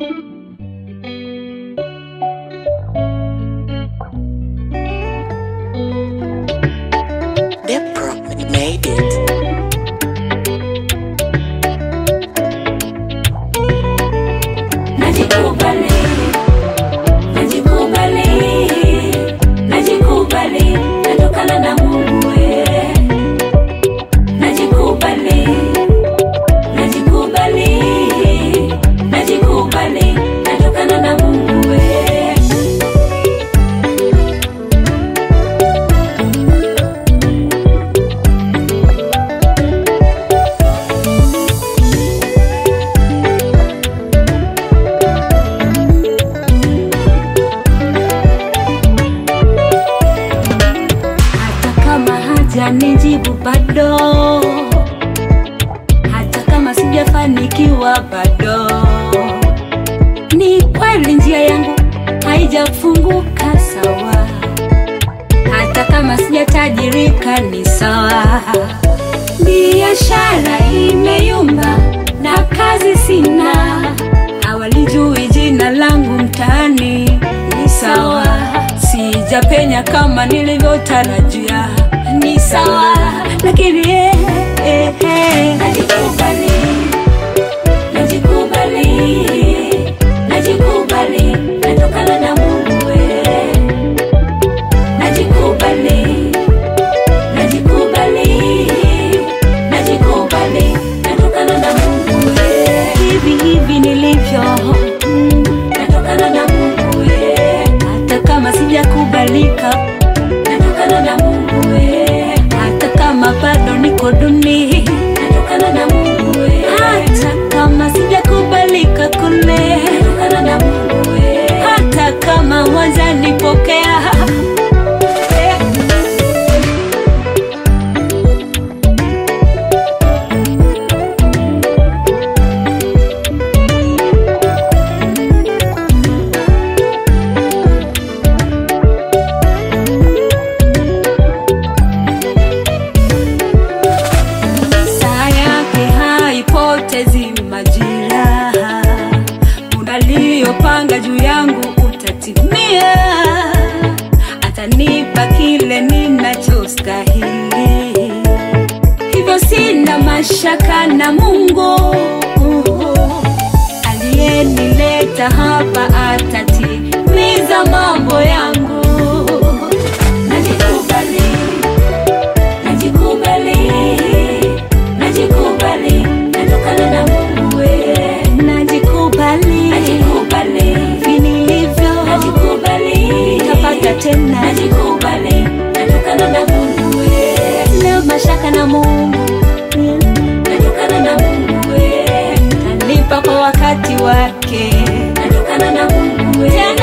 Dipro made it. Najikubali, najikubali, najikubali, natokana na Mungu we. Najikubali, najikubali, najikubali, natokana na Mungu we. hata kama hajanijibu bado, hata kama sijafanikiwa bado, ni kweli njia yangu haijafunguka sawa, hata kama sijatajirika ni sawa, biashara imeyumba na kazi sina, hawalijui jina langu mtaani ni sawa, sijapenya kama nilivyotarajia ni sawa, lakini eh, eh, eh. najikubali, najikubali, najikubali, natokana na Mungu we. najikubali, najikubali, najikubali, natokana na Mungu we. hivi hivi nilivyo mm, natokana na Mungu we. hata kama sijakubalika natokana na Mungu we. hata kama bado niko duni natokana na Mungu we. hata kama sijakubalika kule natokana na Mungu we. hata kama wazanipokea saa yake haipotezi majira, muda aliyopanga juu yangu utatimia, atanipa kile ninachostahili, hivyo sina mashaka na Mungu aliyenileta hapa atatimiza mambo yangu. Najikubali, najikubali, najikubali, natokana na Mungu we. Najikubali, najikubali, vinilivyo, najikubali, tapata tena, najikubali, natokana na Mungu we. Leo mashaka na Mungu, natokana na Mungu we. Tanipa kwa wakati wake, natokana na Mungu we.